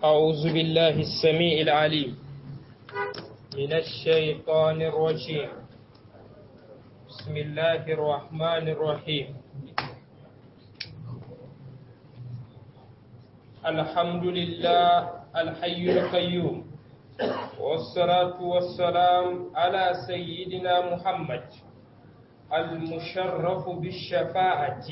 أعوذ بالله السميع العليم من الشيطان الرجيم بسم الله الرحمن الرحيم الحمد لله الحي القيوم والصلاة والسلام على سيدنا محمد المشرف بالشفاعة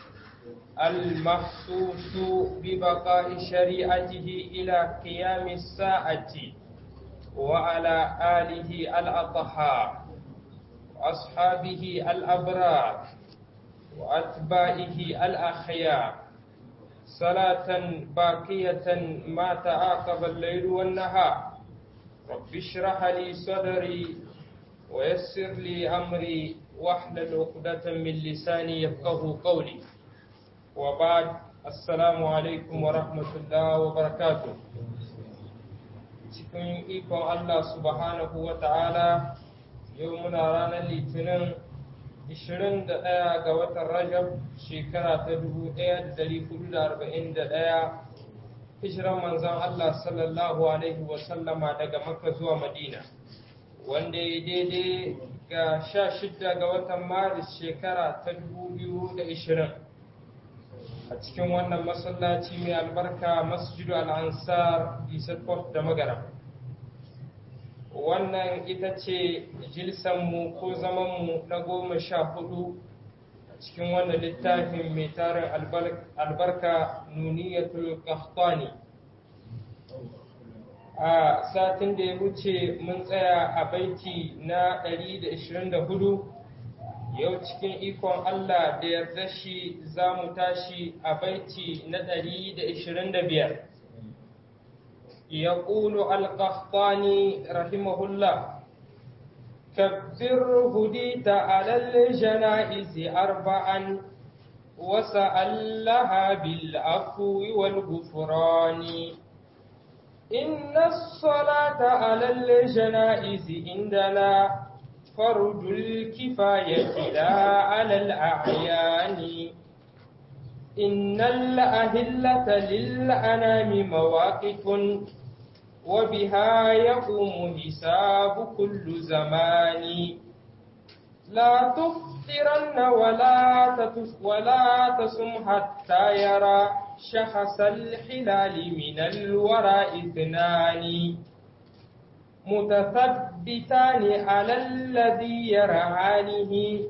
المخصوص ببقاء شريعته إلى قيام الساعة وعلى آله الأطهار وأصحابه الأبرار وأتباعه الأخيار صلاة باقية ما تعاقب الليل والنهار رب اشرح لي صدري ويسر لي أمري واحلل عقدة من لساني يفقه قولي وبعد السلام عليكم ورحمة الله وبركاته cikin ikon Allah subhanahu wa ta'ala yau muna ranar litinin 21 ga watan Rajab shekara ta 1441 hijiran manzan Allah sallallahu Alaihi wasallama daga Makka zuwa Madina wanda ya daidai ga 16 ga watan Maris shekara ta 2020 a cikin wannan masallaci mai albarka masjidu al'ansar isakot da magara wannan ita ce jilsanmu ko zamanmu na goma sha hudu a cikin wannan littafin mai tarin albarka nuniyatul qahtani a satin da ya wuce mun tsaya a baiti na 124 yau cikin ikon Allah da yarda shi za mu tashi a baiti na ɗari da ishirin da biyar. Ya ƙulu alƙahtani rahimahullah, kabbir hudita alal jana'izi arba'an wasa allaha bil afwi wal gufrani إن الصلاة على الجنائز عندنا فرج الكفاية لا على الأعيان إن الأهلة للأنام مواقف وبها يقوم حساب كل زمان لا تفطرن ولا تتف ولا تصم حتى يرى شخص الحلال من الورى اثنان متثبتان على الذي يرعانه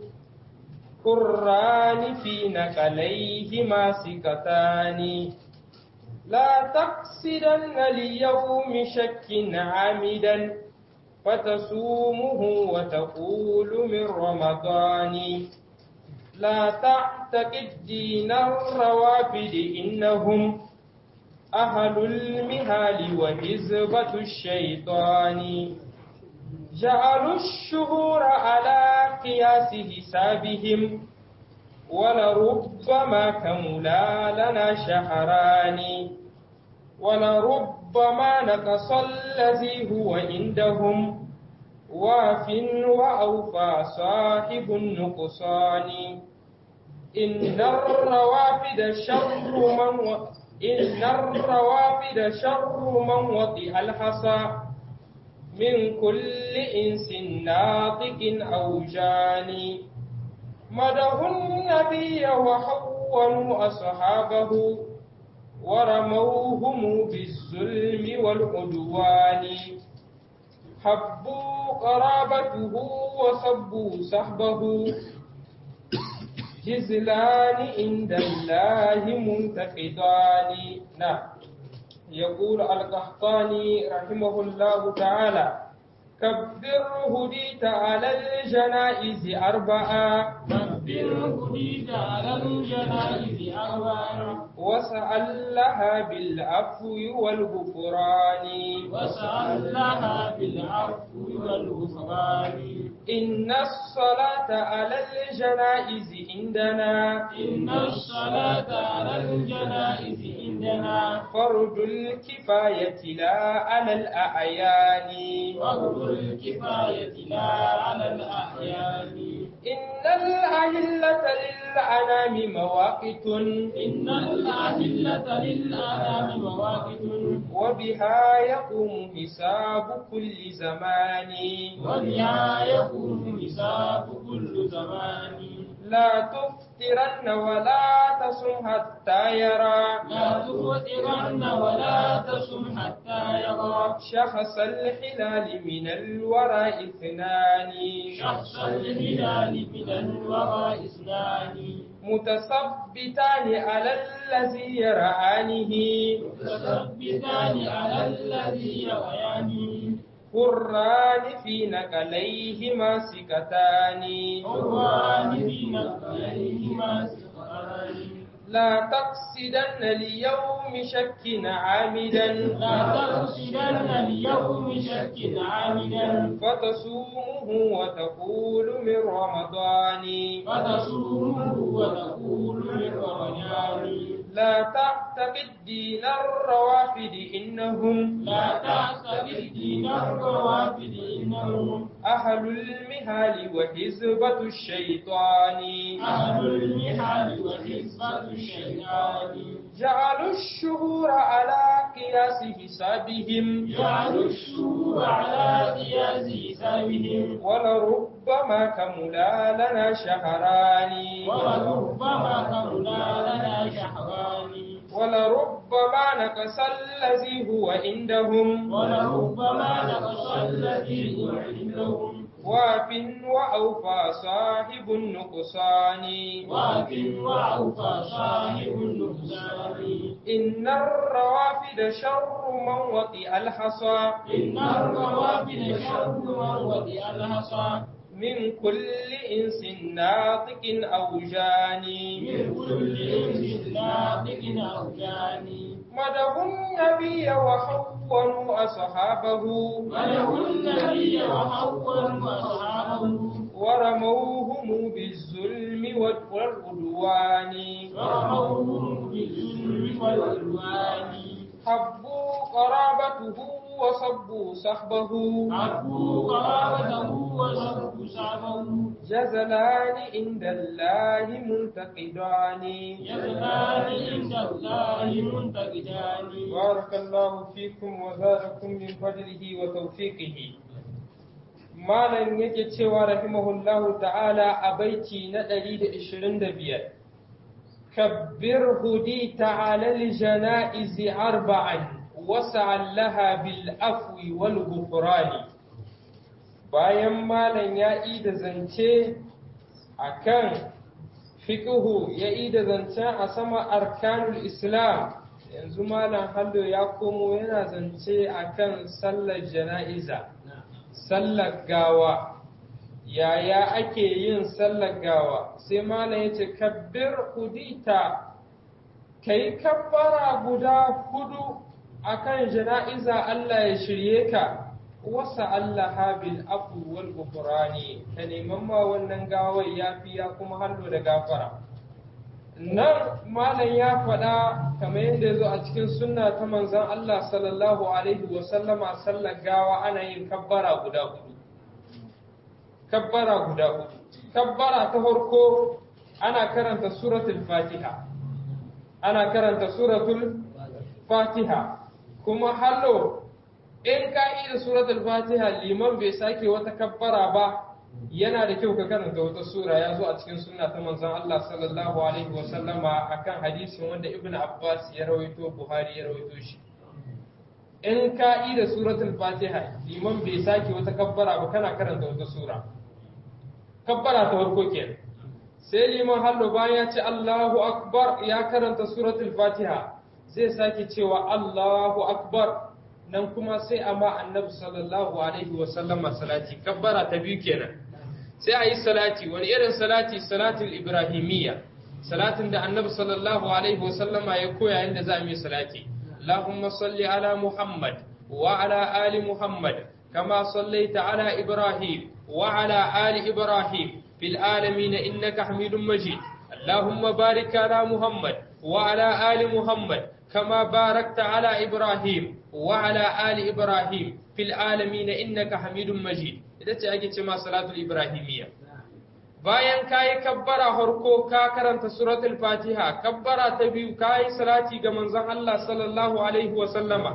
كران في نقليهما سكتان لا تقصدن ليوم شك عامدا فتصومه وتقول من رمضان لا تعتقد دين الروافد إنهم أهل المهال وحزبة الشيطان جعلوا الشهور على قياس حسابهم ولربما كملا لنا شهران ولربما نقص الذي هو عندهم واف وأوفى صاحب النقصان إن الروافد شر من و... إن الروافد شر من وطئ الحصى من كل إنس ناطق أو جاني مده النبي وحونوا أصحابه ورموهم بالظلم والعدوان حبوا قرابته وصبوا صحبه جزلان عند الله منتقدان نعم يقول القحطاني رحمه الله تعالى كبر هديت على الجنائز أربعة كبر هديت على الجنائز أربعة وسأل لها بالعفو والغفران وسأل لها بالعفو والغفران إن الصلاة على الجنائز عندنا إن الصلاة على الجنائز عندنا فرض الكفاية لا على الأعيان فرض الكفاية لا على الأحيان إن الأهلة للأنام مواقت إن الأهلة للأنام مواقف وبها يقوم حساب كل زمان وبها يقوم حساب كل زمان لا تفترن ولا تصم حتى يرى لا تفطرن ولا تصم حتى يرى شخص الحلال من الورى اثنان شخص الهلال من الورى اثنان متثبتان على الذي يرآنه متثبتان على الذي يرياني قران في نقليهما سكتان حران في نقليهما سقطان لا تقصدن ليوم شك عامدا لا تقصدن اليوم شك عامدا فتصومه وتقول من رمضان فتصومه وتقول من رمضان لا تعتقد دين الروافد إنهم لا تعتقد دين الروافد إنهم أهل المهال وحزبة الشيطان أهل المحال وحزبة الشيطان جعلوا الشهور على قياس حسابهم جعلوا الشهور على قياس حسابهم ولربما كملا لنا شهران ولربما كمنا لنا شهران ولربما نقص الذي هو عندهم ولربما نقص الذي هو عندهم واف وأوفى صاحب النقصان واف وأوفى صاحب النقصان إن الروافد شر من وطئ الحصى إن الروافد شر من وطئ الحصى من كل إنس ناطق أو جاني من كل إنس ناطق أو جاني مدحوا النبي وحونوا أصحابه وله النبي وحول أصحابه ورموهم بالظلم والعدوان ورموهم بالظلم والعدوان حبوا قرابته وصبوا صحبه عفوا قرابته وصفوا صعبه جزلان عند الله منتقدان يزنان عند الله منتقدان بارك الله فيكم وزادكم من فضله وتوفيقه malam yake cewa rahimahullahu ta'ala a baiti na 125 kabbir hudi ta'ala li janaizi arba'an wasa'an laha bil afwi wal ghufrani bayan malam ya yi da zance akan fiqhu ya yi da zancen a sama arkanul islam yanzu malam hallo ya komo yana zance akan sallar jana'iza sallar gawa yaya ake yin sallar gawa sai malam ya ce kabbir hudita kai kabbara guda hudu akan jana'iza Allah ya shirye ka wasa Allah habil afu wal gufrani ka neman ma wannan gawar yafiya kuma hallo da gafara nan malam ya faɗa kamar yadda ya zo a cikin sunna ta manzon Allah sallallahu alaihi wa sallama sallar gawa ana yin kabbara guda hudu kabbara guda hudu kabbara ta farko ana karanta suratul fatiha ana karanta suratul fatiha kuma hallo in ka yi da suratul fatiha liman bai sake wata kabbara ba yana da kyau ka karanta wata sura ya zo a cikin sunna ta manzon Allah sallallahu alaihi wa sallama akan hadisin wanda Ibn Abbas ya rawaito Buhari ya rawaito shi in ka yi da suratul Fatiha liman bai sake wata kabbara ba kana karanta wata sura kabbara ta farko kenan sai liman hallo bayan ya ce Allahu akbar ya karanta suratul Fatiha zai sake cewa Allahu akbar nan kuma sai a ma annabi sallallahu alaihi wa sallama salati kabbara ta biyu kenan sai a yi salati wani irin salati salatul ibrahimiyya salatin da annabi sallallahu alaihi wa sallama ya koya inda za mu yi salati Allahumma salli ala Muhammad wa ala ali Muhammad kama sallaita ala Ibrahim wa ala ali Ibrahim fil alamin innaka Hamidum Majid Allahumma barik ala Muhammad wa ala ali Muhammad كما باركت على إبراهيم وعلى آل إبراهيم في العالمين إنك حميد مجيد إذا تأجي ما صلاة الإبراهيمية bayan ka yi kabbara harko ka karanta suratul fatiha kabbara ta biyu ka yi salati ga manzon Allah sallallahu alaihi wa sallama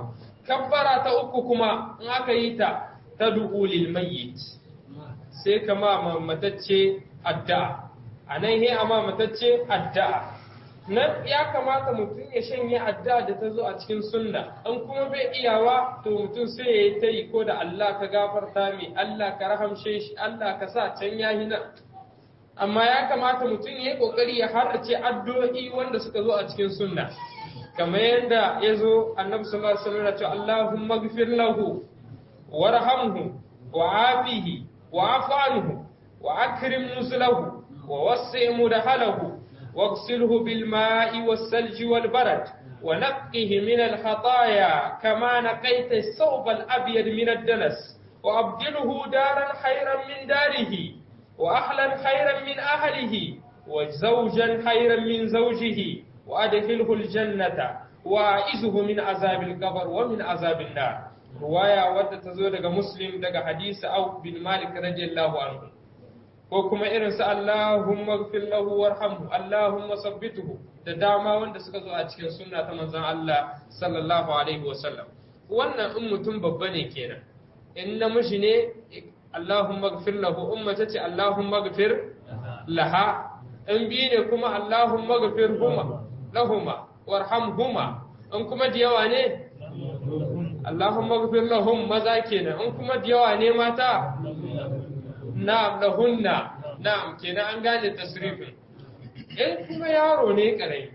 kabbara ta uku kuma in aka yi ta ta lil mayyit sai kama matacce addu'a a nan he amma matacce addu'a nan ya kamata mutum ya shanye addu'a da ta zo a cikin sunna an kuma bai iyawa to mutum sai ya yi ta yi ko da Allah ka gafarta mi Allah ka rahamshe shi Allah ka sa can ya nan amma ya kamata mutum ya yi kokari ya harrace addu'o'i wanda suka zo a cikin sunna kamar yadda ya zo annabi sallallahu alaihi wasallam ya ce Allahumma ghfir lahu warhamhu wa'afihi wa'fu anhu wa akrim nuzlahu wa wasi' mudhalahu واغسله بالماء والثلج والبرد ونقه من الخطايا كما نقيت الثوب الأبيض من الدنس وأبدله دارا خيرا من داره وأهلا خيرا من أهله وزوجا خيرا من زوجه وأدخله الجنة وأعزه من عذاب القبر ومن عذاب النار رواية ودى تزود مسلم دقى حديث أو بن مالك رضي الله عنه ko kuma irin su Allahumma gfir lahu warhamhu Allahumma sabbituhu da dama wanda suka zo a cikin sunna ta manzon Allah sallallahu alaihi wa sallam wannan in mutum babba ne kenan in namiji ne Allahumma gfir lahu umma tace Allahumma gfir laha in bi ne kuma Allahumma gfir huma lahuma warhamhuma in kuma da yawa ne Allahumma gfir lahum maza kenan in kuma da yawa ne mata na'am lahunna na'am kenan an gane tasrifin in kuma yaro ne karai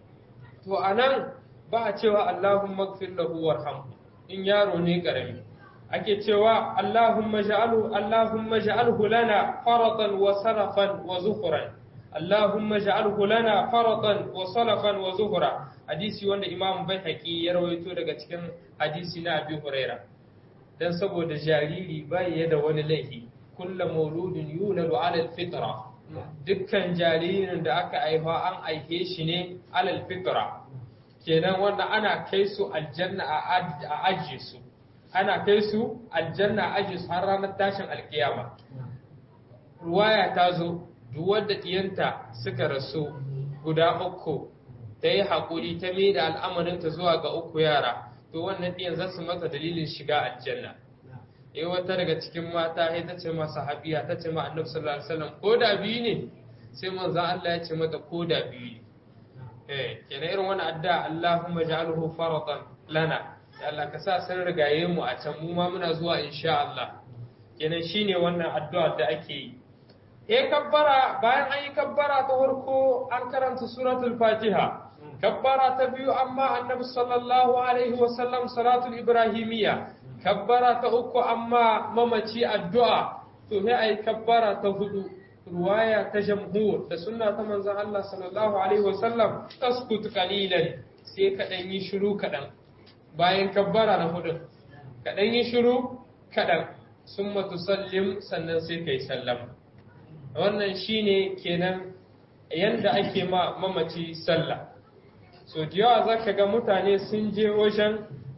to anan ba a cewa Allahumma gfir lahu warhamhu in yaro ne karami ake cewa Allahumma ja'alhu Allahumma ja'alhu lana faratan wa sarafan wa zuhran Allahumma ja'alhu lana faratan wa salafan wa zuhra hadisi wanda Imam Baihaqi ya rawaito daga cikin hadisi na Abi Huraira dan saboda jariri bai da wani laifi kulla mauludin yuladu alal fitra dukkan jaririn da aka haifa an aihe shi ne alal fitra kenan wanda ana kai su aljanna a ajiye su ana kai su aljanna a ajiye su har ranar tashin alkiyama ruwaya ta zo duk wadda ɗiyanta suka rasu guda uku ta yi haƙuri ta mai da al'amarinta zuwa ga uku yara to wannan ɗiyan za su mata dalilin shiga aljanna eh wata daga cikin mata sai ta ce masa habiya ta ce ma annabi sallallahu alaihi wasallam ko da biyu ne sai manzo Allah ya ce mata ko da biyu ne eh kenan irin wannan addu'a Allahumma ja'alhu faratan lana ya Allah ka sa san rigaye mu a can mu ma muna zuwa insha Allah kenan shine wannan addu'a da ake yi eh kabbara bayan an yi kabbara ta farko an karanta suratul fatiha kabbara ta biyu amma annabi sallallahu alaihi wasallam salatul ibrahimiyya kabbara ta uku amma mamaci addu'a to sai ai kabbara ta hudu ruwaya ta jamhur da sunna ta manzon Allah sallallahu alaihi wasallam taskut qalilan sai ka dan yi shiru kadan bayan kabbara na hudu ka dan yi shiru kadan summa tusallim sannan sai kai sallama wannan shine kenan yanda ake ma mamaci sallah so da yawa zaka ga mutane sun je wajen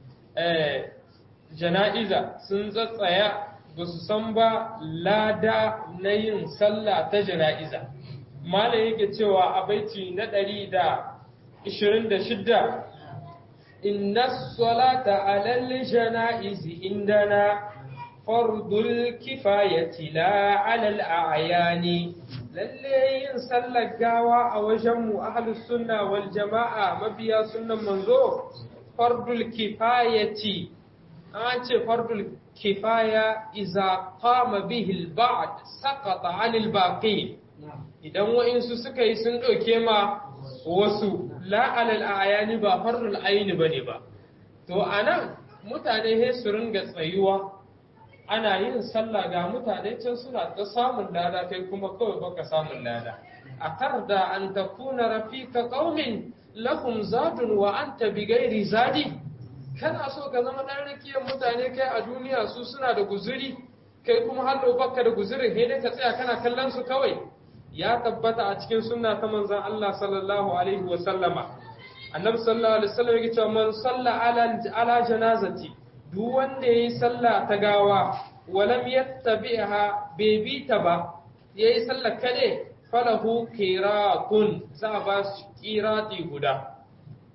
jana'iza sun tsatsaya ba su san ba lada na yin sallah ta jana'iza malam yake cewa a baiti na ɗari da ishirin da shidda inna salata alal jana'izi indana fardul kifayati la alal a'yani lalle yin sallar gawa a wajen mu ahlus sunna wal jama'a mabiya sunnan manzo fardul kifayati an ce fardul kifaya iza qama bihi al-ba'd saqata 'anil baqi idan wa'insu suka yi sun ɗauke ma wasu la alal ayani ba fardul aini bane ba to anan mutane he su ringa tsayuwa ana yin sallah ga mutane can suna ta samun lada kai kuma kawai baka samun lada a tarda an takuna rafika qaumin lahum zadun wa anta bighairi zadi kana so ka zama dan rakiyar mutane kai a duniya su suna da guzuri kai kuma hallo baka da guzurin sai dai ka tsaya kana kallon su kawai ya tabbata a cikin sunna ta manzon Allah sallallahu alaihi wa sallama annabi sallallahu alaihi wasallam yake cewa man salla ala ala janazati duk wanda yayi sallah ta gawa walam yattabi'ha bai bi ta ba yayi sallah kade falahu qiratun za a ba shi qirati guda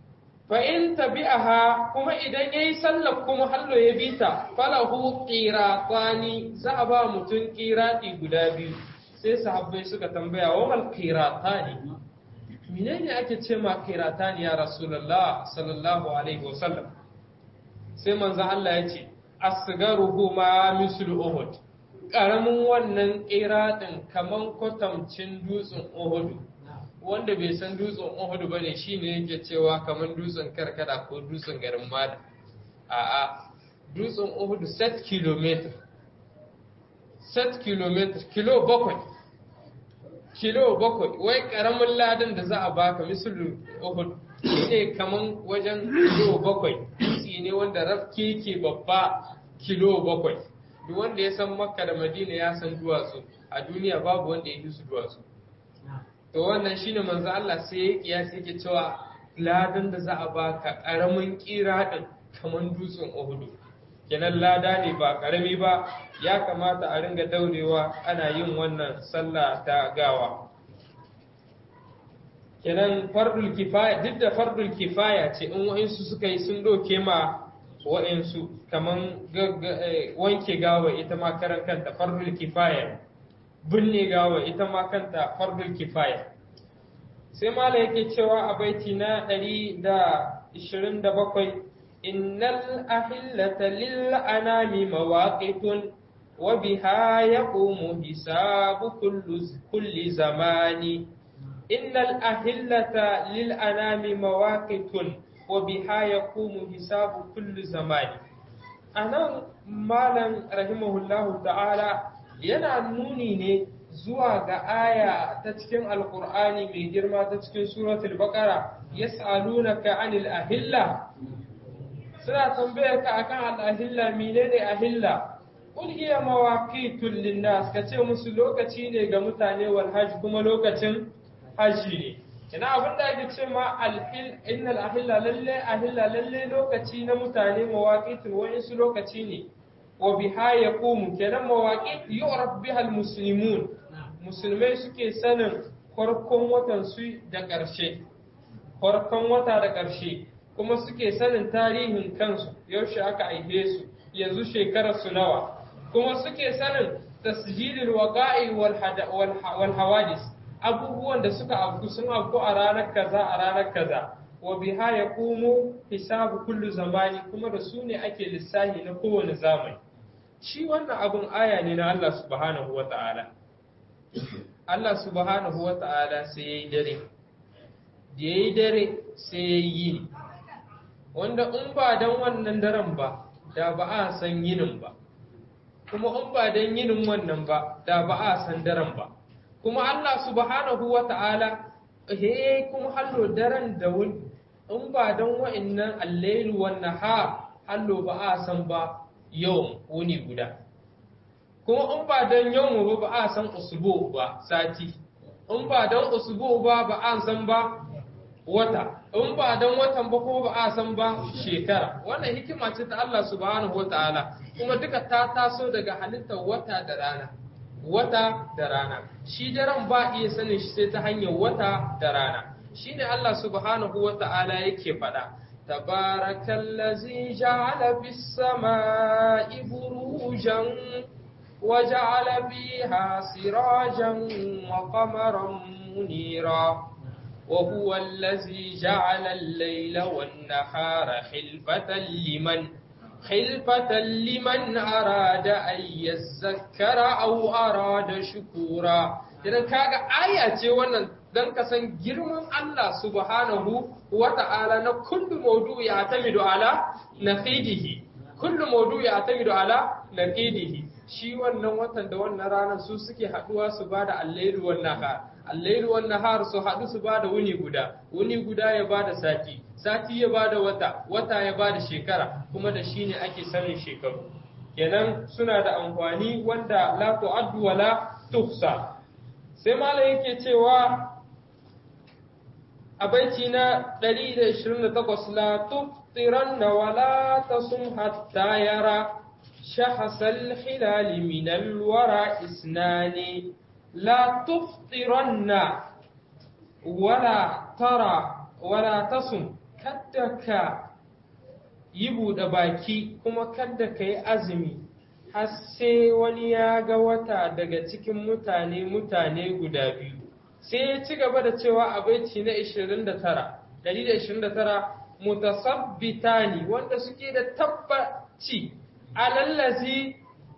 fa in tabi'aha kuma idan yayi sallar kuma hallo ya bita falahu qiratani za a ba mutum qirati guda biyu sai sahabbai suka tambaya wa mal qiratani menene ake ce ma qiratani ya rasulullah sallallahu alaihi wasallam sai manzo Allah ya ce asgaruhu ma mislu uhud karamin wannan qiratin kaman kwatamcin dutsen uhud wanda bai san dutsen Uhud ba ne shi ne yake cewa kamar dutsen karkara ko dutsen garin Mada. A'a, dutsen Uhud set kilometer. Set kilometer, kilo bakwai. Kilo bakwai, wai karamin ladan da za a baka misalin Uhud shi ne kamar wajen kilo bakwai. Dutse ne wanda rafke ke babba kilo bakwai. Duk wanda ya san Makka da Madina ya san duwatsu, a duniya babu wanda ya yi su duwatsu. to wannan shine manzo Allah sai ya kiyasi yake cewa ladan da za a baka karamin kira din kaman dutsen Uhud kenan lada ne ba karami ba ya kamata a ringa daurewa ana yin wannan sallah ta gawa kenan fardul kifaya duk da fardul kifaya ce in wa'insu suka yi sun doke ma wa'insu kaman wanke gawa ita ma karan kanta fardul kifaya binne gawa ita ma kanta fardul kifaya sai mala yake cewa a baiti na 127 innal ahillata lil anami mawaqitun wa biha yaqumu hisabu kulli zamani innal ahillata lil anami mawaqitun wa biha yaqumu hisabu kulli zamani anan malam rahimahullahu ta'ala yana nuni ne zuwa ga aya ta cikin alkur'ani mai girma ta cikin suratul baqara yas'alunaka anil ahilla suna tambayar ka akan al ahilla menene ahilla qul hiya mawaqitul linnas kace musu lokaci ne ga mutane wal hajj kuma lokacin haji ne ina abin da ake ce ma alhil innal ahilla lalle ahilla lalle lokaci na mutane mawaqitul wa'insu lokaci ne wa biha yaqumu kenan mawaqit yu'raf biha almuslimun musulmai suke sanin farkon watan su da ƙarshe farkon wata da ƙarshe kuma suke sanin tarihin kansu yaushe aka aihe su yanzu shekarar su nawa kuma suke sanin tasjilil waqa'i wal hawadis abubuwan da suka afku sun afku a ranar kaza a ranar kaza wa biha yaqumu hisabu kullu zamani kuma da su ne ake lissahi na kowane zamani shi wannan abun aya ne na Allah subhanahu wa ta'ala Allah subhanahu wa ta'ala sai ya yi dare da ya yi dare sai ya yi wanda in ba don wannan daren ba da ba a san yinin ba kuma in ba don yinin wannan ba da ba a san daren ba kuma Allah subhanahu wa ta'ala he kuma hallo daren da wuni in ba don wa'innan allailu wannan ha hallo ba a san ba yawan wuni guda kuma in ba don yawan ba ba a san usbu ba sati in ba don usbu ba ba a san ba wata in ba don watan ba kuma ba a san ba shekara wannan hikima ce ta Allah subhanahu wa ta'ala kuma duka ta taso daga halittar wata da rana wata da rana shi daren ba iya sanin shi sai ta hanyar wata da rana shine Allah subhanahu wa ta'ala yake faɗa تبارك الذي جعل في السماء بروجا وجعل فيها سراجا وقمرا منيرا وهو الذي جعل الليل والنهار خلفة لمن خلفة لمن أراد أن يذكر أو أراد شكورا idan kaga aya ce wannan dan ka san girman Allah subhanahu wa ta'ala na kullu mawdu'i ya'tamidu ala naqidihi kullu mawdu'i ya'tamidu ala naqidihi shi wannan watan da wannan ranar su suke haduwa su bada al-lailu wan nahar al-lailu wan nahar su hadu su bada wuni guda wuni guda ya bada sati sati ya bada wata wata ya bada shekara kuma da shine ake sanin shekaru kenan suna da amfani wanda la tu'addu wa la tuhsa sai malam yake cewa a baiti na 128 la tuftiranna wa la tasum hatta yara شخص الحلال من الورى إسنان لا تفطرن ولا ترى ولا تصم kadda ka yi buɗe baki kuma kadda ka yi azumi har sai wani ya ga wata daga cikin mutane mutane guda biyu sai ya ci gaba da cewa a baiti na 29 129 mutasabbitani wanda suke da tabbaci alallazi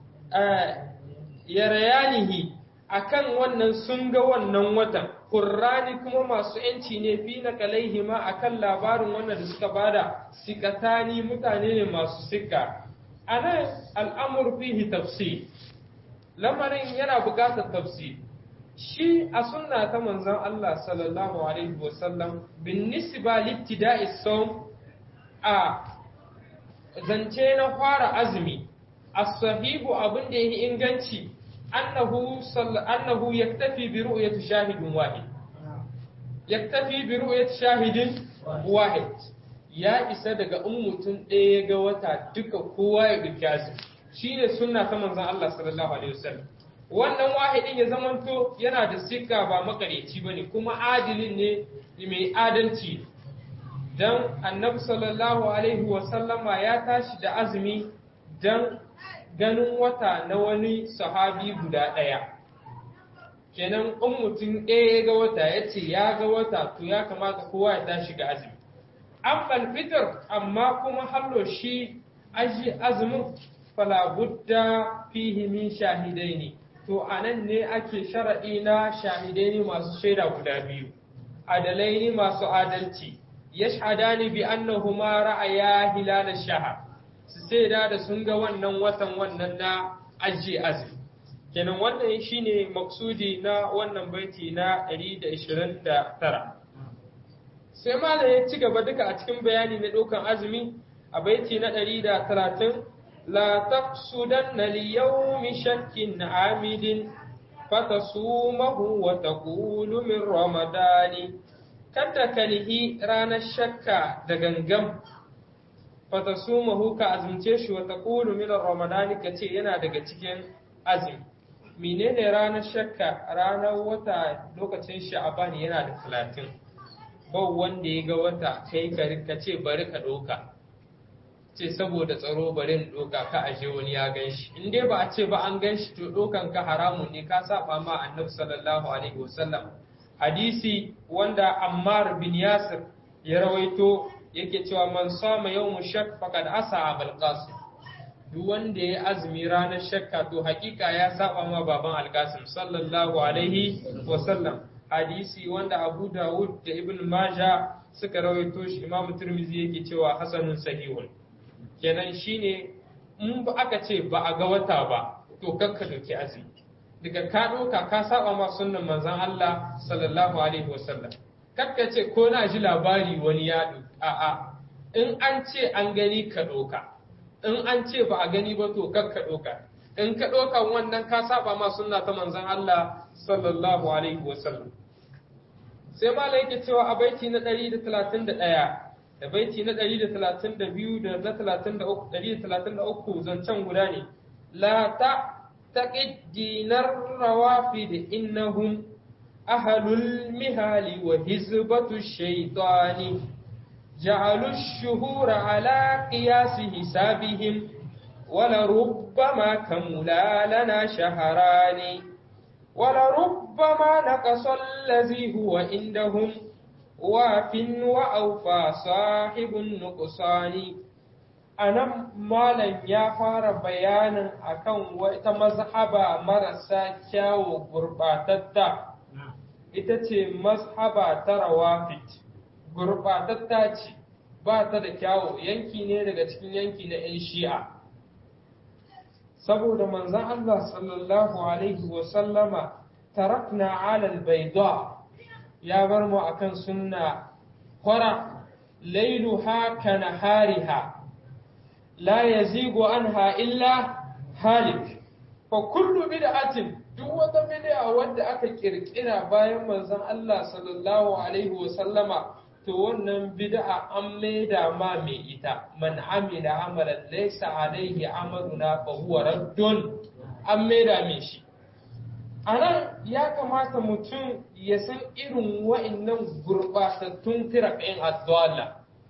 yarayanihi akan wannan sun ga wannan watan Kurrani kuma masu ‘yanci ne fi na kalaihima a kan labarin wannan da suka bada sikatani mutane ne masu sika. A nan al'amur fihi tafsir, lamarin yana buƙatar tafsir. Shi a sunna ta manzan Allah sallallahu Alaihi wasallam bin nisba littida'i som a zance na fara azumi, a sahibu abin da ya yi inganci أنه صل... أنه يكتفي برؤية شاهد واحد يكتفي برؤية شاهد واحد ya isa daga in mutum ɗaya ga wata duka kowa ya ɗauki azumi shi ne sunna ta manzon Allah sallallahu alaihi wasallam wannan wahidin ya zamanto yana da sika ba makareci ba ne kuma adilin ne mai adalci dan annabi sallallahu alaihi wasallama ya tashi da azumi dan ganin wata na wani sahabi guda ɗaya kenan in mutum ɗaya ya ga wata ya ce ya ga wata to ya kamata kowa ya tashi ga azumi an fitar amma kuma hallo shi aji azumin falabudda fihi min shahidai ne to a nan ne ake sharaɗi na shahidai ne masu shaida guda biyu adalai ne masu adalci yashhadani bi annahuma ra'aya hilal shahar su sai da da sun ga wannan watan wannan na ajiye azumi kenan wannan shine maksudi na wannan baiti na 129 sai malam ya ci gaba duka a cikin bayani na ɗaukan azumi a baiti na 130 la taqsudanna li yawmi shakkin amidin fatasumahu wa taqulu min ramadani kada kalihi ranar shakka da gangam fatasumahu ka azumce shi wa taqulu min ramadani kace yana daga cikin azumi menene ranar shakka ranar wata lokacin sha'aban yana da talatin ba wanda ya ga wata kai ka ce bari ka ɗauka ce saboda tsaro bari in ɗauka ka aje wani ya gan shi in dai ba a ce ba an gan shi to ɗaukan ka haramun ne ka saba ma annabi sallallahu alaihi wasallam hadisi wanda ammar bin yasir ya rawaito yake cewa man sama yawmu shak faqad asa abul qasim duk wanda ya azumi ranar shakka to hakika ya saba ma baban alkasim sallallahu alaihi wasallam hadisi wanda abu dawud da ibn maja suka rawaito shi imam turmizi yake cewa hasanun sahihun kenan shine in ba aka ce ba a ga wata ba to kakka doki azumi daga ka doka ka saba ma sunnan manzon Allah sallallahu alaihi wasallam kakka ce ko na ji labari wani ya a'a in an ce an gani ka doka in an ce ba a gani ba to kakka ɗauka in ka ɗauka wannan ka saba ma sunna ta manzon Allah sallallahu alaihi wa sallam sai mala yake cewa a baiti na 131 da baiti na 132 da na 133 zancen guda ne la ta taqid dinar rawafid innahum ahlul mihali wa hizbatu shaytani جعلوا الشهور على قياس حسابهم ولربما كملا لنا شهران ولربما نقص الذي هو عندهم واف وأوفى صاحب النقصان anan malam ya fara bayanin akan wata mazhaba marasa kyawu gurbatatta ita ce mazhaba ta rawafit gurɓatatta ce ba ta da kyawu yanki ne daga cikin yanki na 'yan shi'a saboda manzan Allah sallallahu alaihi wasallama tarakna alal baida ya bar mu akan sunna kwara lailuha ka nahariha la yazigu anha illa halik fa kullu bid'atin duk wata bid'a wadda aka kirkira bayan manzon Allah sallallahu alaihi wasallama to wannan bid'a an maida ma mai ita man amila amalan laysa alaihi amaluna fa huwa raddun an maida mai shi anan ya kamata mutum ya san irin wa'annan gurbatattun firaqin adwala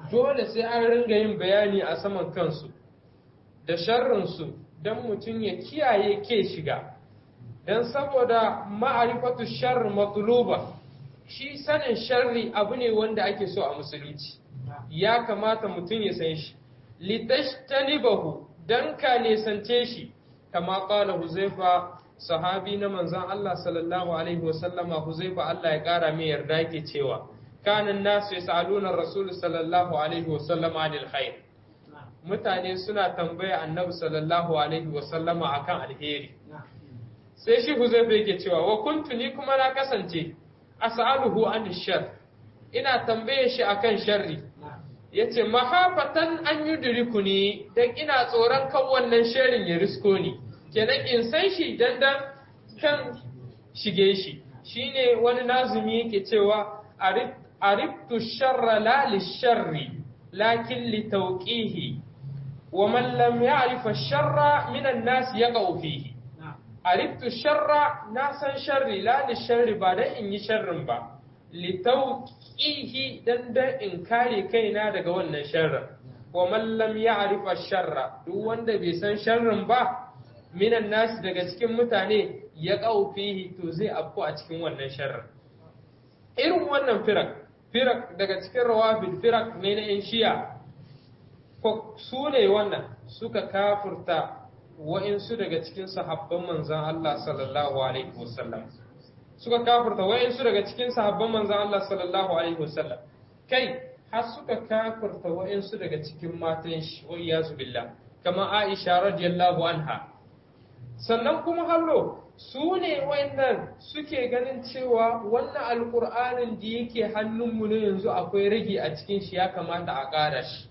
dole sai an ringa yin bayani a saman kansu da sharrinsu don mutum ya kiyaye ke shiga don saboda ma'arifatu sharri matuluba shi sanin sharri abu ne wanda ake so a musulunci ya kamata mutum ya san shi litashtanibahu dan ka nesance shi kama qala huzaifa sahabi na manzon Allah sallallahu alaihi wasallama huzaifa Allah ya kara mai yarda yake cewa kana nasu yasaluna rasul sallallahu alaihi wasallama anil khair mutane suna tambaya annabi sallallahu alaihi wasallama akan alheri sai shi huzaifa yake cewa wa kuntu ni kuma na kasance as'aluhu an shar ina tambaye shi akan sharri yace mahafatan an yudriku ni dan ina tsoron kan wannan sharrin ya risko ni kenan in san shi dan dan kan shige shi shine wani nazumi yake cewa ariftu sharra la lisharri lakin litawqihi wa man lam ya'rif ash-sharra min an-nas yaqau fihi ariftu sharra na san sharri la lisharri ba dan in yi sharrin ba litauqihi dan dan in kare kaina daga wannan sharrin wa man lam ya'rif ash-sharra duk wanda bai san sharrin ba minan nas daga cikin mutane ya fihi to zai afko a cikin wannan sharrin irin wannan firak firak daga cikin rawafid firak ne na yan shiya ko su ne wannan suka kafurta wa'insu daga cikin sahabban manzan Allah sallallahu alaihi wasallam suka kafurta wa'insu daga cikin sahabban manzan Allah sallallahu alaihi wasallam kai har suka kafurta wa'insu daga cikin matan shi wa iyazu billah kama Aisha radiyallahu anha sannan kuma hallo su ne wa'annan suke ganin cewa wannan alkur'anin da yake hannunmu ne yanzu akwai rage a cikin shi ya kamata a ƙara shi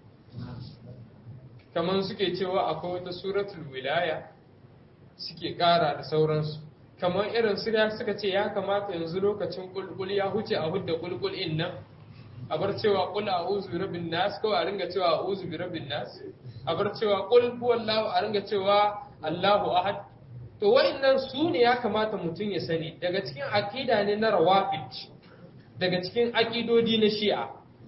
kamar suke cewa akwai wata suratul wilaya suke ƙara da sauransu kamar irin su suka ce ya kamata yanzu lokacin kulkul ya huce a hudda kulkul in nan a bar cewa kul a'udhu bi rabbin nas ko a ringa cewa a'udhu bi rabbin nas a bar cewa kul huwallahu a ringa cewa Allahu ahad to wa'annan su ne ya kamata mutum ya sani daga cikin aqida ne na rawafid daga cikin aqidodi na shi'a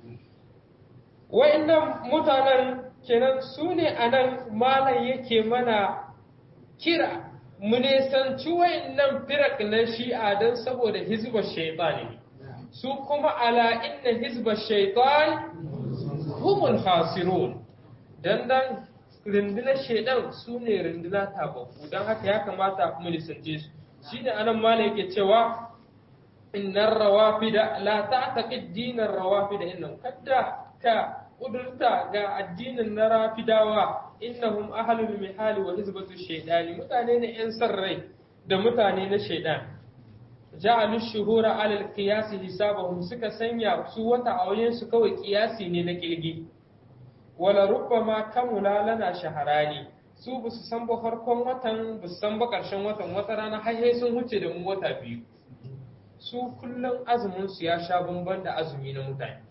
wa'annan mutanen kenan su ne a nan malam yake mana kira mu nesanci wayannan firak na shi'a don saboda hizbar shaitan ne su kuma ala inna hizbar shaitan humul khasirun dan dan rundunar shaidan su ne runduna tababbu don haka ya kamata mu nisance su shi ne anan malam yake cewa innar rawafida la ta'taqid dinar rawafida innahu kadda ka kudurta ga addinin na rafidawa innahum ahlul mihali wa hizbatu shaydani mutane ne yan san rai da mutane na shaydan ja'alu shuhura ala al-qiyas hisabahum suka sanya su wata auyen su kawai kiyasi ne na kilgi wala rubbama kamula lana shaharani su ba su san ba farkon watan ba su san ba karshen watan wata rana har sun huce da mu wata biyu su kullum azumin su ya sha bamban da azumi na mutane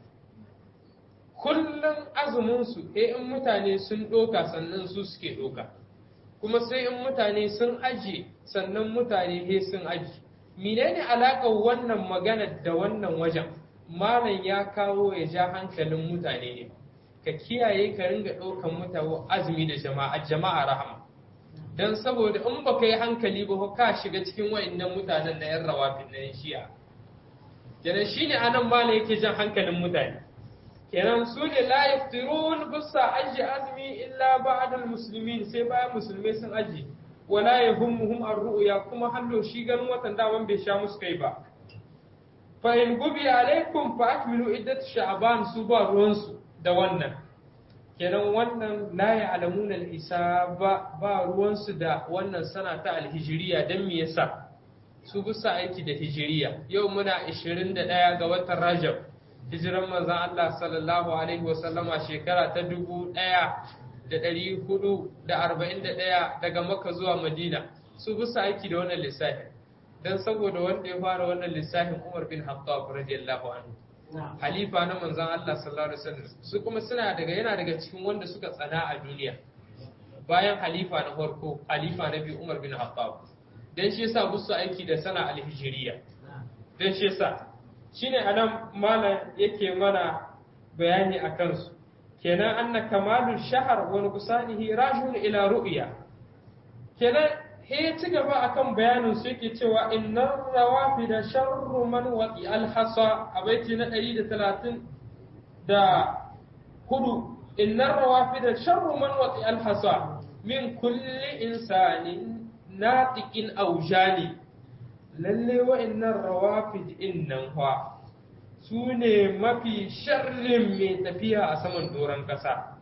kullum azuminsu sai in mutane sun ɗoka sannan su suke ɗoka kuma sai in mutane sun aji sannan mutane he sun aji menene alaƙar wannan magana da wannan wajen malam ya kawo ya ja hankalin mutane ne ka kiyaye ka ringa ɗaukan mutane azumi da jama'a jama'a rahama don saboda in baka yi hankali ba ka shiga cikin wa'annan mutanen na yan rawafin na shi'a kenan shine anan malam yake jan hankalin mutane kenan su ne la yaftirun bisa aji azumi illa ba'da muslimin sai bayan musulmai sun aji wala yahummuhum ar-ru'ya kuma hallo shi ganin watan daman bai sha musu kai ba fa in gubi alaikum fa akmilu iddat sha'ban su ba ruwan su da wannan kenan wannan la ya'lamuna al-hisaba ba ruwan su da wannan sana ta al-hijriya dan me yasa su bisa aiki da hijiriya yau muna 21 ga watan Rajab hijiran manzan Allah sallallahu Alaihi wasallama shekara ta dubu ɗaya da ɗari hudu da arba'in da ɗaya daga maka zuwa madina su bisa aiki da wannan lissafin don saboda wanda ya fara wannan lissafin umar bin hattab radiyallahu anhu halifa na manzan Allah sallallahu alaihi wasallam su kuma suna daga yana daga cikin wanda suka tsana a duniya bayan halifa na farko halifa na biyu umar bin hattab dan shi yasa musu aiki da sana alhijiriya dan shi yasa shine anan malam yake mana bayani a kansu kenan anna kamalu shahar wa nuqsanihi rajul ila ru'ya kenan he ya ci gaba akan bayanin su yake cewa innar rawafida sharru man waqi al-hasa a baiti na 130 da hudu innar rawafida sharru man waqi al-hasa min kulli insanin natiqin aw jani lalle wa'annan rawafid innan fa su ne mafi sharrin mai tafiya a saman doron ƙasa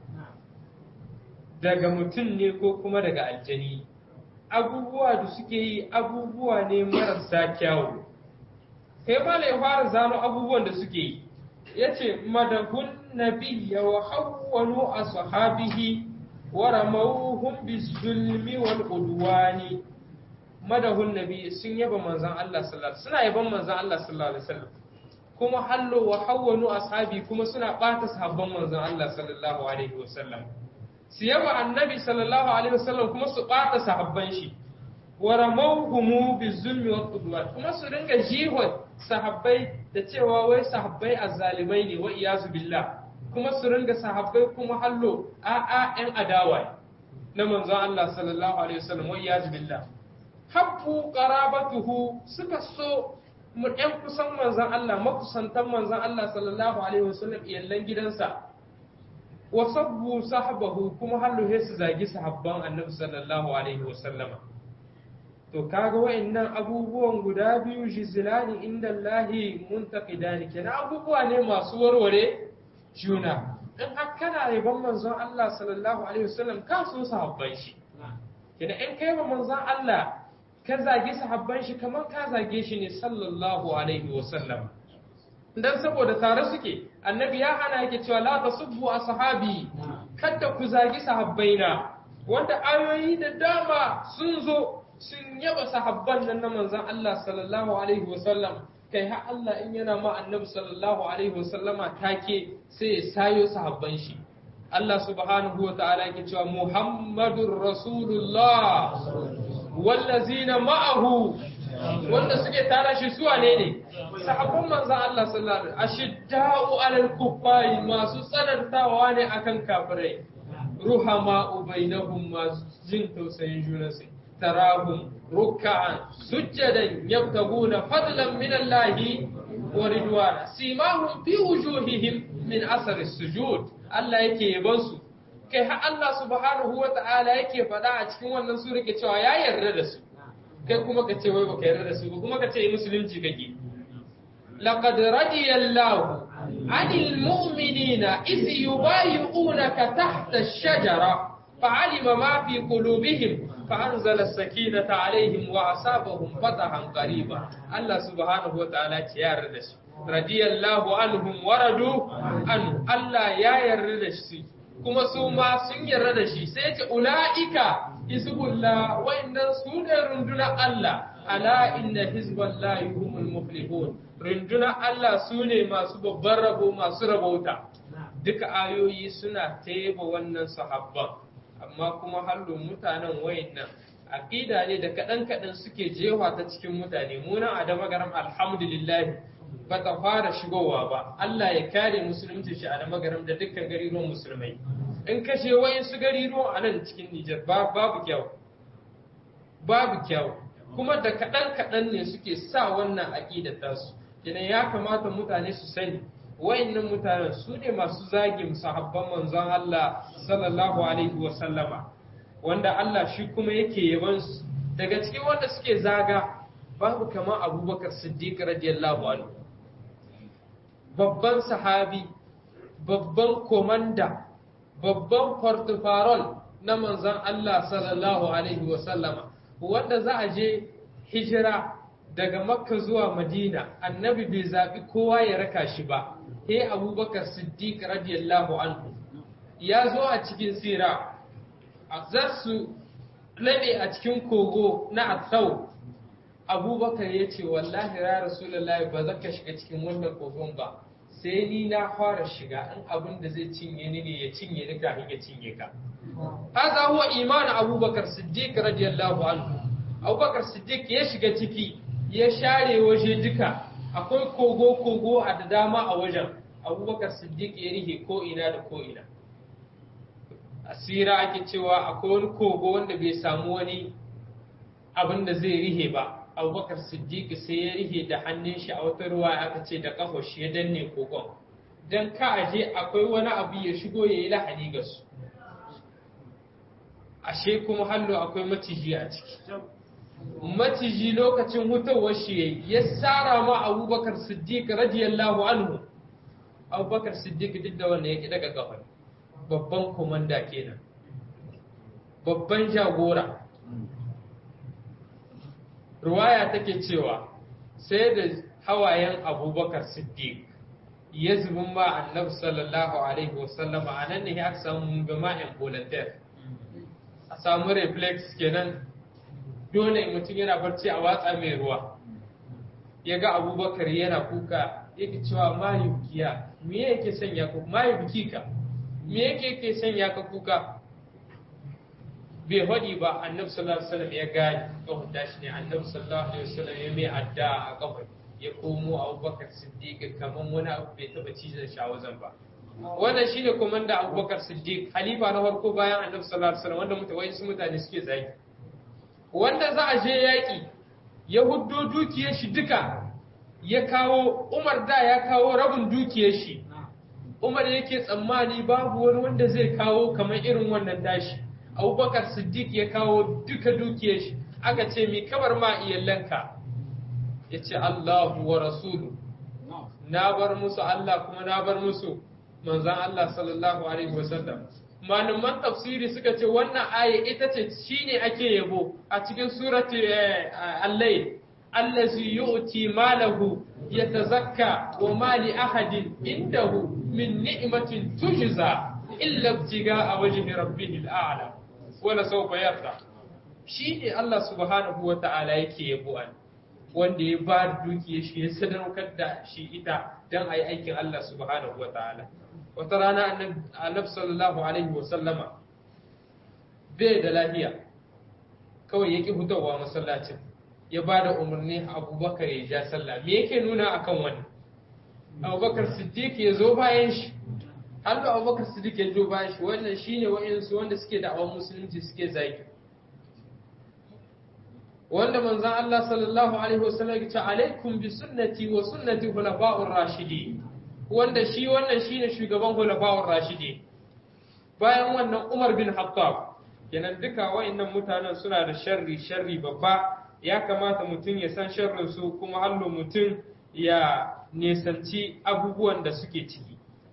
daga mutum ne ko kuma daga aljani abubuwa da suke yi abubuwa ne marasa kyawu kai ma ya fara zano abubuwan da suke yi ya ce madahun nabiyya wa hawwanu a sahabihi wa ramauhum bizulmi wal udwani madahun nabi sun yaba manzon Allah sallallahu alaihi suna yaban manzon Allah sallallahu alaihi wasallam kuma hallo wa hawwanu ashabi kuma suna bata sahabban manzon Allah sallallahu alaihi wasallam su yaba annabi sallallahu alaihi wasallam kuma su bata sahabban shi wa ramawhum bizulmi wa qudwat kuma su ringa jihon sahabbai da cewa wai sahabbai azzalimai ne wa iyazu billah kuma su ringa sahabbai kuma hallo a a yan adawa na manzon Allah sallallahu alaihi wasallam wa iyazu billah habbu qarabatuhu suka so mu ɗan kusan manzon Allah makusantan manzon Allah sallallahu alaihi wasallam iyallan gidansa wa sabbu sahabahu kuma hallu he su zagi sahabban annabi sallallahu alaihi wasallama to kaga wa'annan abubuwan guda biyu jizilani inda Allahi muntaqidani kenan abubuwa ne masu warware juna in har kana yaban manzon Allah sallallahu alaihi wasallam ka so sahabban shi kenan in kai ba manzon Allah ka zagi sahabban shi kamar ka zage shi ne sallallahu alaihi wasallam dan saboda tare suke annabi ya hana yake cewa la tasubbu ashabi kada ku zagi sahabbaina wanda ayoyi da dama sun zo sun yaba sahabban nan na manzon Allah sallallahu alaihi wasallam kai har Allah in yana ma annabi sallallahu alaihi wasallama take sai ya sayo sahabban shi Allah subhanahu wa ta'ala yake cewa Muhammadur Rasulullah wallazina ma'ahu wanda suke tara shi su wane ne sahabban manzon Allah sallallahu alaihi ashidda'u 'alal kuffari masu tsanantawa ne akan kafirai ruhama bainahum masu jin tausayin junansu tarahum ruk'an sujjadan yabtaguna fadlan min Allah wa ridwana simahum fi wujuhihim min asar sujud Allah yake yaban su kai har Allah subhanahu wa ta'ala yake faɗa a cikin wannan sura ke cewa ya yarda da su kai kuma ka ce wai baka yarda da su ba kuma ka ce musulunci kake laqad radiyallahu anil mu'minina iz yubayyi'unaka tahta ash-shajara fa'alima ma fi qulubihim فأنزل السكينة عليهم وأصابهم فتحا قريبا الله سبحانه وتعالى يا ردش رضي الله عنهم ورضوا عنه الله يا يردش kuma su ma sun yarda da shi sai ce ula'ika hizbullah wa'annan su ne rundunar Allah ala inna hizballahi humul muflihun rundunar Allah su ne masu babban rabo masu rabauta duka ayoyi suna taiba wannan sahabban amma kuma hallo mutanen wayannan aqida ne da kadan kadan suke jewa ta cikin mutane mu nan a damagaram alhamdulillah ba ta fara shigowa ba Allah ya kare musulunci shi a damagaram da dukkan gariruwan musulmai in kashe wayan su gariruwan a nan cikin Nijar babu kyau babu kyau kuma da kadan kadan ne suke sa wannan aqida tasu kenan ya kamata mutane su sani wayannan mutanen su ne masu zagin sahabban manzon Allah sallallahu alaihi wa sallama wanda Allah shi kuma yake yaban su daga cikin wanda suke zaga babu kamar Abubakar Siddiq radiyallahu anhu babban sahabi babban komanda babban portufarol na manzon Allah sallallahu alaihi wa sallama wanda za a je hijira daga makka zuwa madina annabi bai zaɓi kowa ya raka shi ba he abubakar siddiq radiyallahu anhu ya zo a cikin sira za su laɓe a cikin kogo na atsau abubakar ya ce wallahi ya rasulullahi ba za ka shiga cikin wannan kogon ba sai ni na fara shiga in abin da zai cinye ni ne ya cinye ni kafin ya cinye ka haza huwa imanin abubakar siddiq radiyallahu anhu abubakar siddiq ya shiga ciki ya share waje duka akwai kogo-kogo a da dama a wajen abubakar siddiq ya rihe ko ina da ko ina asira ake cewa akwai wani kogo wanda bai samu wani abin da zai rihe ba abubakar siddiq sai ya rihe da hannun shi a wata ruwa aka ce da kafa shi ya danne kogon don ka aje akwai wani abu ya shigo ya yi lahani ga su ashe kuma hallo akwai maciji a ciki maciji lokacin hutawar shi ya tsara ma abubakar siddiq radiyallahu anhu abubakar siddiq duk da wanda ya ki daga kafa babban komanda kenan babban jagora ruwaya take cewa sai da hawayen abubakar siddiq ya zubin ma annabi sallallahu alaihi wasallam a nan ne aka samu gama'in volunteer a samu reflex kenan dole mutum yana barci a watsa mai ruwa ya ga abubakar yana kuka yake cewa mayu kiya me yake sanya ku mayu bikika me yake yake sanya ka kuka bai hadi ba annabi sallallahu alaihi wasallam ya gani kawai tashi ne annabi sallallahu alaihi wasallam ya mai adda a kawai ya komo abubakar siddiq kamar wani abu bai taba cizon shawazan ba wannan shine komanda abubakar siddiq halifa na farko bayan annabi sallallahu alaihi wasallam wanda mutawai su mutane suke zagi wanda za a je yaki ya huddo dukiyar shi duka ya kawo umar da ya kawo rabin dukiyar shi umar yake tsammani babu wani wanda zai kawo kamar irin wannan dashi abubakar siddiq ya kawo duka dukiyar shi aka ce mi kamar ma iyalanka ya ce allahu wa rasulu na bar musu allah kuma na bar musu manzan allah sallallahu alaihi wasallam malaman tafsiri suka ce wannan aya ita ce shine ake yabo a cikin surati al-layl allazi yu'ti malahu yatazakka wa ma li ahadin indahu min ni'matin tujza illa ibtiga'a wajhi rabbihil a'la wala sawfa yarda shine Allah subhanahu wa ta'ala yake yabo an wanda ya ba dukiyar shi ya sadaukar da shi ita dan ayi aikin Allah subhanahu wa ta'ala wata rana annabi sallallahu alaihi wa sallama bai da lafiya kawai yake hutawa masallacin ya ba da umarni abubakar ya ja sallah me yake nuna akan wani abubakar siddiq ya zo bayan shi har da abubakar siddiq ya zo bayan shi wannan shine wa'insu wanda suke da awon musulunci suke zagi wanda manzon Allah sallallahu alaihi wasallam ya ce alaikum bi sunnati wa sunnati khulafa'ur rashidin wanda shi wannan shine shugaban khulafa'ur rashidin bayan wannan Umar bin Khattab kenan duka wa'annan mutanen suna da sharri sharri babba ya kamata mutum ya san sharrinsu kuma hallo mutum ya nisanci abubuwan da suke ciki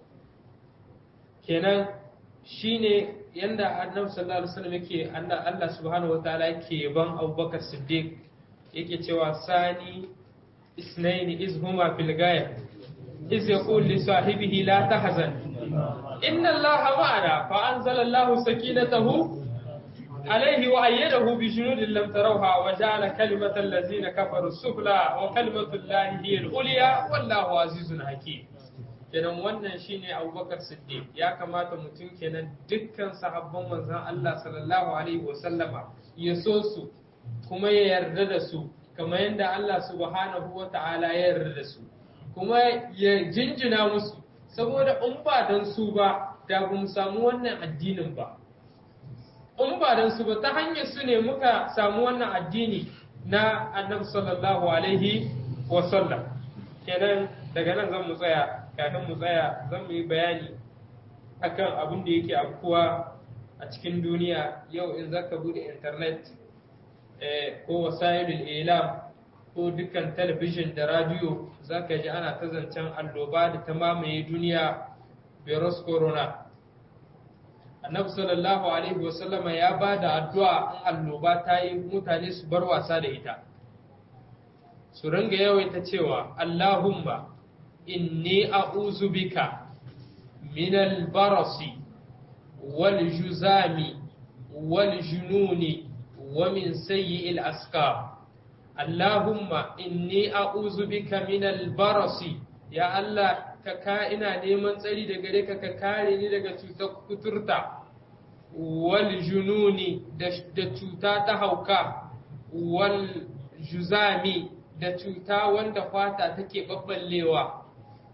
kenan shine yanda annabi sallallahu alaihi wasallam yake Allah subhanahu wataala yake yaban Abubakar Siddiq yake cewa sani isnaini iz huma fil gaya iz yaqul li sahibihi la tahzan inna Allaha ma'ana fa anzala Allahu sakinatahu عليه وأيده بجنود لم تروها وجعل كلمة الذين كفروا السفلى وكلمة الله هي العليا والله عزيز حكيم kenan wannan shine Abubakar Siddiq ya kamata mutum kenan dukkan sahabban manzon Allah sallallahu alaihi wasallama ya so su kuma ya yarda da su kamar yadda Allah subhanahu wa ta'ala ya yarda da su kuma ya jinjina musu saboda in ba dan su ba da ba mu samu wannan addinin ba in ba don su ba ta hanyar su ne muka samu wannan addini na annabi sallallahu alaihi wa sallam kenan daga nan zan mu tsaya kafin mu tsaya zan mu yi bayani akan abin da yake afkuwa a cikin duniya yau in zaka bude internet ko wasailul ilam ko dukkan talabijin da radiyo zaka ji ana ta zancen alloba da ta mamaye duniya virus corona annabi sallallahu alaihi wasallama ya ba da addu'a in annoba ta yi mutane su bar wasa da ita su ringa yawaita cewa Allahumma inni a'uzu bika min al-barasi wal juzami wal jununi wa min sayyi'il askar Allahumma inni a'uzu bika min al-barasi ya Allah ka ka ina neman tsari da gare ka ka kare ni daga cutar kuturta wal jununi da cuta ta hauka wal juzami da cuta wanda fata take babballewa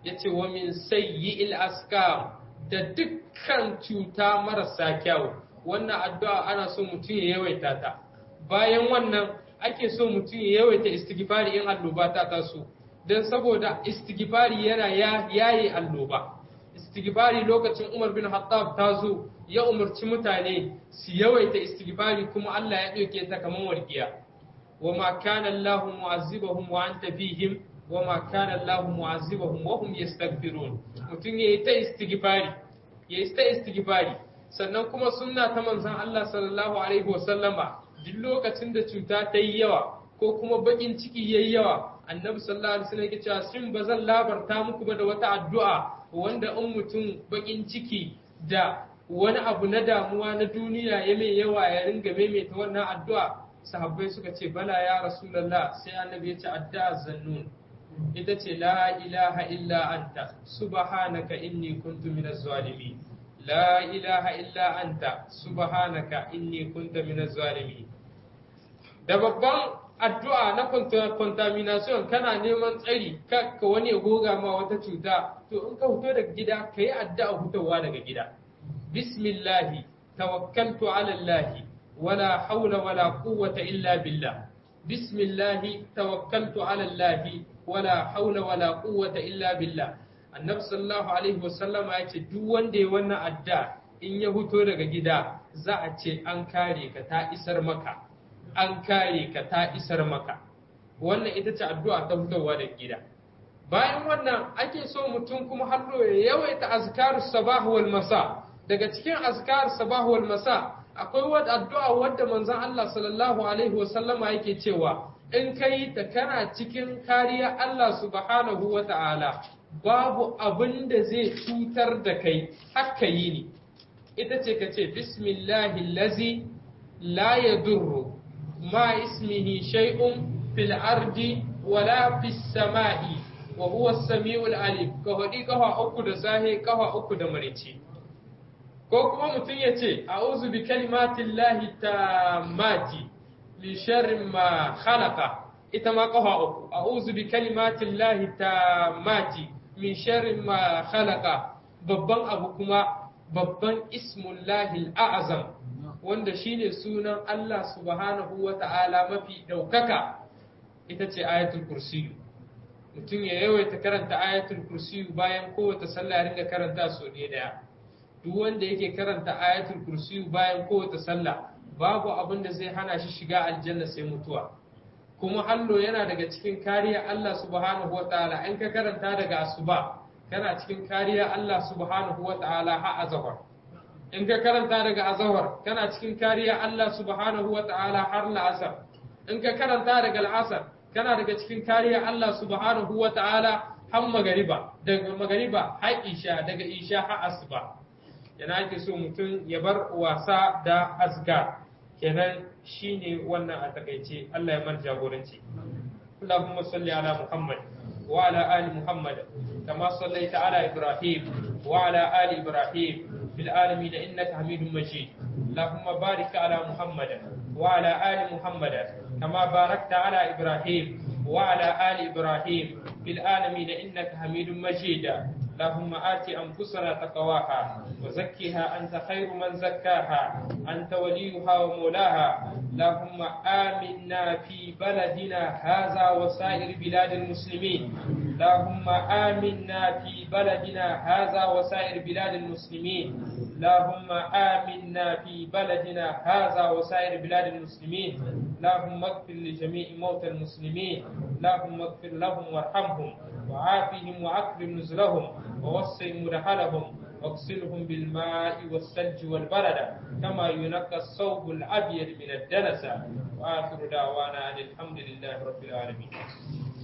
yace wa min sayyi'il askam da dukkan cuta marasa kyau wannan addu'a ana so mutum ya yawaita ta bayan wannan ake so mutum ya yawaita istighfari in alloba ta taso don saboda istighfari yana yaye alloba istighfari lokacin Umar bin Khattab ta zo ya umarci mutane su yawaita istighfari kuma Allah ya ɗauke ta kamar warkiya wa ma kana Allahu mu'azzibahum wa anta fihim wa ma kana Allahu mu'azzibahum wa hum yastaghfirun mutum yayi ta istighfari yayi ta istighfari sannan kuma sunna ta manzon Allah sallallahu alaihi wasallama duk lokacin da cuta ta yi yawa ko kuma bakin ciki yayi yawa annabi sallallahu alaihi wasallam yake cewa shin bazan labarta muku ba da wata addu'a wanda in mutum bakin ciki da wani abu na damuwa na duniya ya mai yawa ya ringa maimaita wannan addu'a sahabbai suka ce bala ya rasulullah sai annabi ya ce addu'a zannun ita ce la ilaha illa anta subhanaka inni kuntu minaz zalimin la ilaha illa anta subhanaka inni kuntu minaz zalimin da babban addu'a na contamination kana neman tsari ka wani ya goga ma wata cuta to in ka fito daga gida ka yi addu'a fitowa daga gida bismillahi tawakkaltu ala allahi wala haula wala quwwata illa billah bismillahi tawakkaltu ala allahi wala haula wala quwwata illa billah annabi sallallahu alaihi wasallam ya ce duk wanda ya wannan adda in ya fito daga gida za a ce an kare ka ta isar maka an kare ka ta isar maka wannan ita ce addu'a ta fitowa daga gida bayan wannan ake so mutum kuma hallo ya yawaita azkar sabah wal masa daga cikin azkar sabah wal masa akwai wata addu'a wadda manzon Allah sallallahu alaihi wasallama yake cewa in kai ta kana cikin kariya Allah subhanahu wa ta'ala babu abin da zai cutar da kai haka yi ne ita ce ka ce bismillahi lazi la ya durru ma ismihi shay'un fil ardi wala fis sama'i wa huwa samiul alim ka hadi kafa uku da sahe kafa uku da marici ko kuma mutum ya ce a'udhu bi kalimatillahi tammati li sharri ma khalaqa ita ma kafa uku a'udhu bi kalimatillahi tammati min sharri ma khalaqa babban abu kuma babban ismullahi al'azam wanda shine sunan Allah subhanahu wa ta'ala mafi ɗaukaka ita ce ayatul kursiyu mutum ya yawaita karanta ayatul kursiyu bayan kowace sallah ya ringa karanta so ne daya duk wanda yake karanta ayatul kursiyu bayan kowace sallah babu abin da zai hana shi shiga aljanna sai mutuwa kuma hallo yana daga cikin kariya Allah subhanahu wa ta'ala in ka karanta daga asuba kana cikin kariya Allah subhanahu wa ta'ala ha azhar in ka karanta daga azhar kana cikin kariya Allah subhanahu wa ta'ala har la'asar in ka karanta daga al'asar kana daga cikin kariya Allah subhanahu wa ta'ala har magariba daga magariba har isha daga isha har asuba yana ake so mutum ya bar wasa da azkar kenan shine wannan a takaice Allah ya mar jagoranci Allahumma salli ala Muhammad wa ala ali Muhammad kama sallaita ala Ibrahim wa ala ali Ibrahim fil alamin innaka Hamidum Majid Allahumma barik ala Muhammad wa ala ali Muhammad kama barakta ala Ibrahim wa ala ali Ibrahim fil alamin innaka Hamidum Majid اللهم آت أنفسنا تقواها وزكها أنت خير من زكاها أنت وليها ومولاها اللهم آمنا في بلدنا هذا وسائر بلاد المسلمين اللهم آمنا في بلدنا هذا وسائر بلاد المسلمين اللهم آمنا في بلدنا هذا وسائر بلاد المسلمين اللهم اغفر لجميع موتى المسلمين اللهم اغفر لهم وارحمهم وعافهم وأكرم نزلهم ووسع مدخلهم واغسلهم بالماء والثلج والبرد كما ينقى الثوب الأبيض من الدنس وآخر دعوانا أن الحمد لله رب العالمين